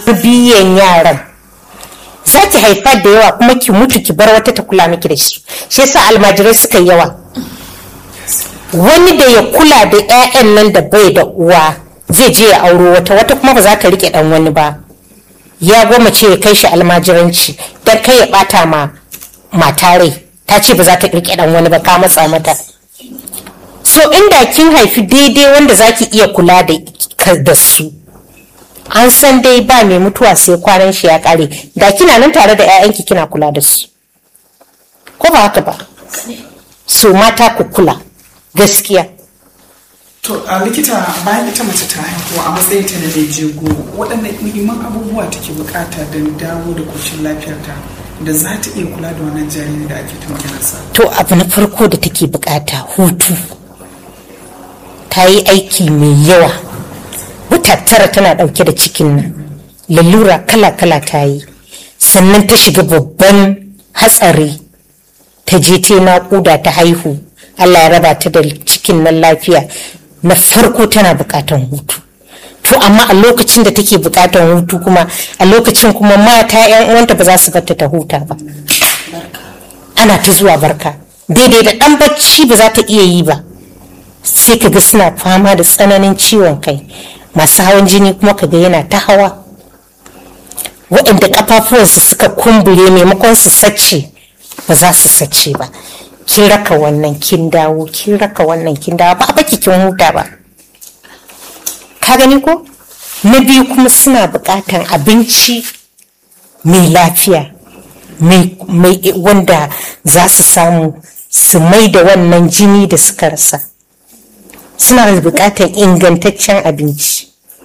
tarbiyyan yaran za ki haifa da yawa kuma ki mutu ki bar wata ta kula miki da shi shi yasa almajirai suka yi yawa wani da ya kula da 'ya'yan nan da bai da uwa zai je ya auro wata wata kuma ba za ta rike dan wani ba ya goma ce ya kai shi almajiranci don kai ya bata ma mata rai ta ce ba za ta rike dan wani ba ka matsa mata so inda kin haifi daidai wanda za ki iya kula da su an san dai ba mai mutuwa sai kwanan shi ya kare da kina nan tare da 'ya'yanki kina kula da su ko ba haka ba so mata ku kula gaskiya to a likita bayan ita mace ta haihu a matsayin ta na mai jego waɗannan muhimman abubuwa take bukata don dawo da koshin lafiyarta da za ta iya kula da wannan jariri da ake ta maganarsa to abu na farko da take bukata hutu ta yi aiki mai yawa wata tara tana ɗauke da cikin nan lalura kala-kala ta yi sannan ta shiga babban hatsari ta je ta naƙuda ta haihu allah ya raba ta da cikin nan lafiya na farko tana buƙatan hutu to amma a lokacin da take buƙatan hutu kuma a lokacin kuma mata 'yan uwanta ba za su barta ta huta ba ana ta zuwa barka daidai da ɗan bacci ba za ta iya yi ba sai ka ga suna fama da tsananin ciwon kai masu hawan jini kuma ka ga yana ta hawa waɗanda ƙafafuwansu suka kumbure maimakon su sace ba za su sace ba kin raka wannan kin dawo kin raka wannan kin dawo ba baki kin huta ba ka gani ko na biyu kuma suna buƙatan abinci mai lafiya mai wanda za su samu su mai da wannan jini da suka rasa suna da buƙatar ingantaccen abinci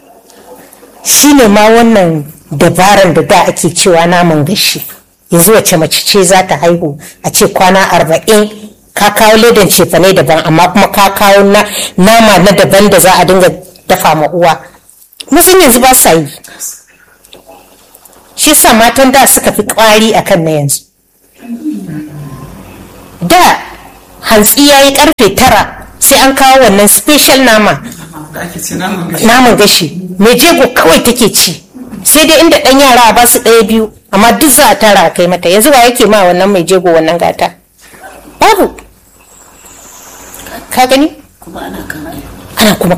shi ne ma wannan dabaran da da ake cewa naman gashi yanzu wace mace ce za ta haihu a ce kwana arba'in ka kawo ledan cefane daban amma kuma ka kawo nama na daban da za a dinga dafa ma uwa musun yanzu ba sa yi shi sa matan da suka fi kwari akan na yanzu da hantsi ya yi karfe tara sai an kawo wannan special nama naman gashi mai jego kawai take ci sai dai inda ɗan yara ba su ɗaya biyu amma duk za a tara a kai mata yanzu ba yake ma wannan mai jego wannan gata babu ka gani ana kuma